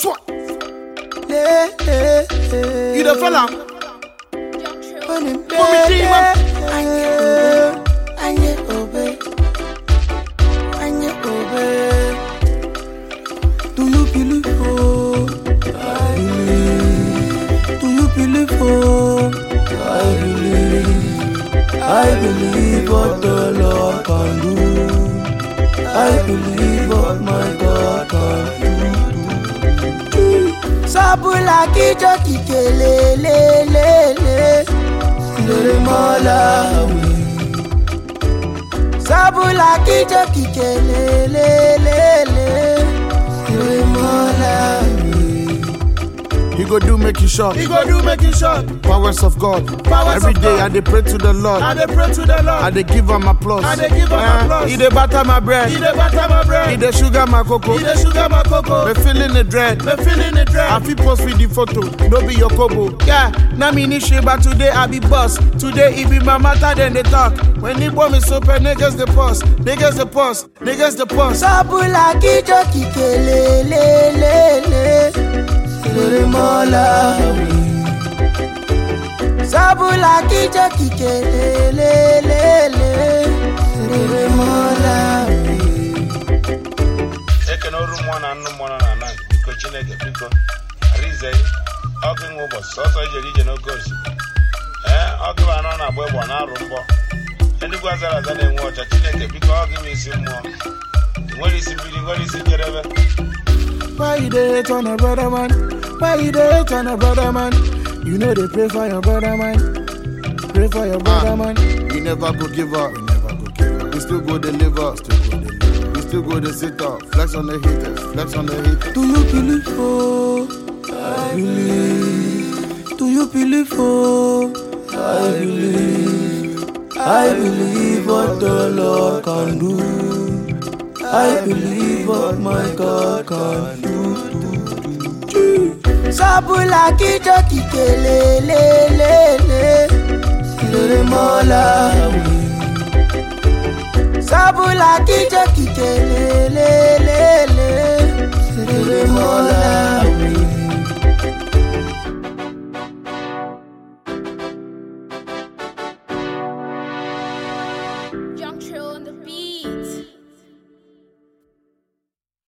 Swat. Le, le, le. You the fella? When him Mommy there, G, man. Anye obe, anye obe, anye obe. Do you believe oh? I believe. Do you believe oh? I believe. I believe what the Lord can do. I believe what my God can do. Sabula kijo kikele le le le lere Malawi. Sabula kijo kikele le le le lere Malawi. He go do make you short. He go do make you short. Powers of God. Powers Every of day God. I dey pray to the Lord. I dey pray to the I Lord. dey give am applause. I dey give am Eh, applause. He dey butter my bread. He dey butter my He bread. dey sugar my cocoa. He dey sugar my cocoa. Me feeling the dread. Me feeling the I dread. fit post with the photo, no be your kobo. Yeah, na me ni shit, but today I be boss. Today it be my matter, then they talk. When the bomb is open, niggas the pause, niggas the pause, niggas the pause. Sabula kijo kikele le le le lere Malawi. Sabula kijo kikele le le le lere Malawi. ekene ọrụ mmụọ na nnụ mmụọ nọ na ana biko chineke biko arize ọkụ nwe ụbọchị sọsọ ijere ije n'oke osimiri ee ọgụ anọ na-agba egbe ọ na-arụ mbọ eluigwe azara aza na-enwe ọcha chineke biko ọ gị m isi mmụọ ị nwere isi mmiri ị nwere isi njedebe Why you dey hate on a brother man? Why you dey hate on a brother man? You know they pray for your brother man. Pray for your brother man. We never go give up. We never go give up. We still go deliver. Still go deliver. We still go to sit up. Flex on the haters. Flex on the haters. Do you believe oh? I believe. Do you believe oh? I believe. I believe what the Lord can do. I believe what my God can do. Sabula kijo kikele le le le lere Malawi. Sabula kijo kikele le